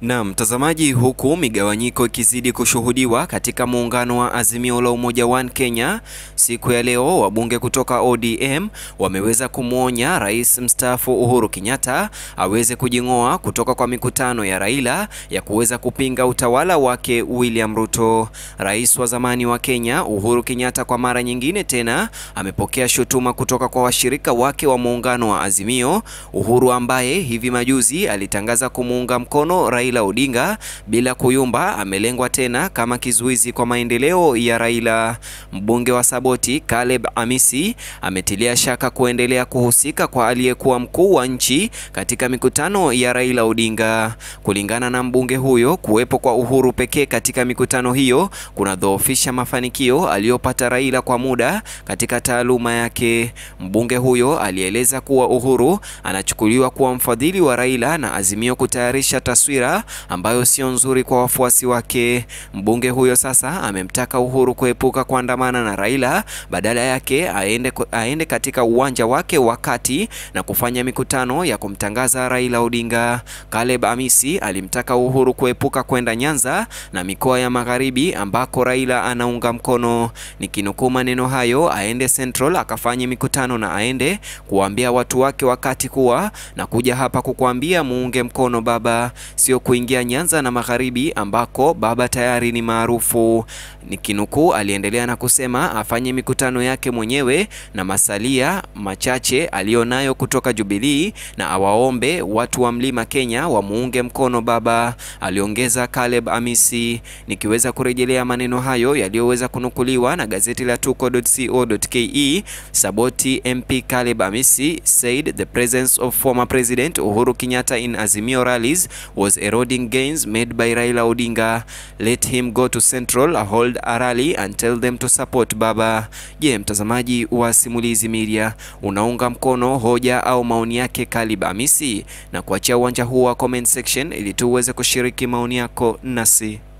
Na mtazamaji, huku migawanyiko ikizidi kushuhudiwa katika muungano wa Azimio la Umoja One Kenya, siku ya leo wabunge kutoka ODM wameweza kumwonya rais mstaafu Uhuru Kenyatta aweze kujing'oa kutoka kwa mikutano ya Raila ya kuweza kupinga utawala wake William Ruto. Rais wa zamani wa Kenya Uhuru Kenyatta kwa mara nyingine tena amepokea shutuma kutoka kwa washirika wake wa muungano wa Azimio. Uhuru ambaye hivi majuzi alitangaza kumuunga mkono Raila Odinga bila kuyumba, amelengwa tena kama kizuizi kwa maendeleo ya Raila. Mbunge wa Saboti Caleb Amisi ametilia shaka kuendelea kuhusika kwa aliyekuwa mkuu wa nchi katika mikutano ya Raila Odinga. Kulingana na mbunge huyo, kuwepo kwa Uhuru pekee katika mikutano hiyo kunadhoofisha mafanikio aliyopata Raila kwa muda katika taaluma yake. Mbunge huyo alieleza kuwa Uhuru anachukuliwa kuwa mfadhili wa Raila na Azimio kutayarisha taswira ambayo sio nzuri kwa wafuasi wake. Mbunge huyo sasa amemtaka Uhuru kuepuka kuandamana na Raila, badala yake aende, aende katika uwanja wake wa kati na kufanya mikutano ya kumtangaza Raila Odinga. Caleb Amisi alimtaka Uhuru kuepuka kwenda Nyanza na mikoa ya magharibi ambako Raila anaunga mkono. Nikinukuu maneno hayo, aende Central akafanye mikutano na aende kuwaambia watu wake wakati kuwa na kuja hapa kukuambia muunge mkono baba, sio kuingia Nyanza na magharibi ambako baba tayari ni maarufu. Nikinukuu, aliendelea na kusema afanye mikutano yake mwenyewe na masalia machache aliyonayo kutoka Jubilee na awaombe watu wa Mlima Kenya wamuunge mkono baba, aliongeza Caleb Amisi. Nikiweza kurejelea maneno hayo yaliyoweza kunukuliwa na gazeti la tuko.co.ke, Saboti MP Caleb Amisi said the presence of former President Uhuru Kenyatta in Azimio rallies was eroding gains made by Raila Odinga. Let him go to Central, hold a rally and tell them to support baba. Je, mtazamaji wa Simulizi Media, unaunga mkono hoja au maoni yake Caleb Amisi? Na kuachia uwanja huu wa comment section ili tuweze kushiriki maoni yako nasi.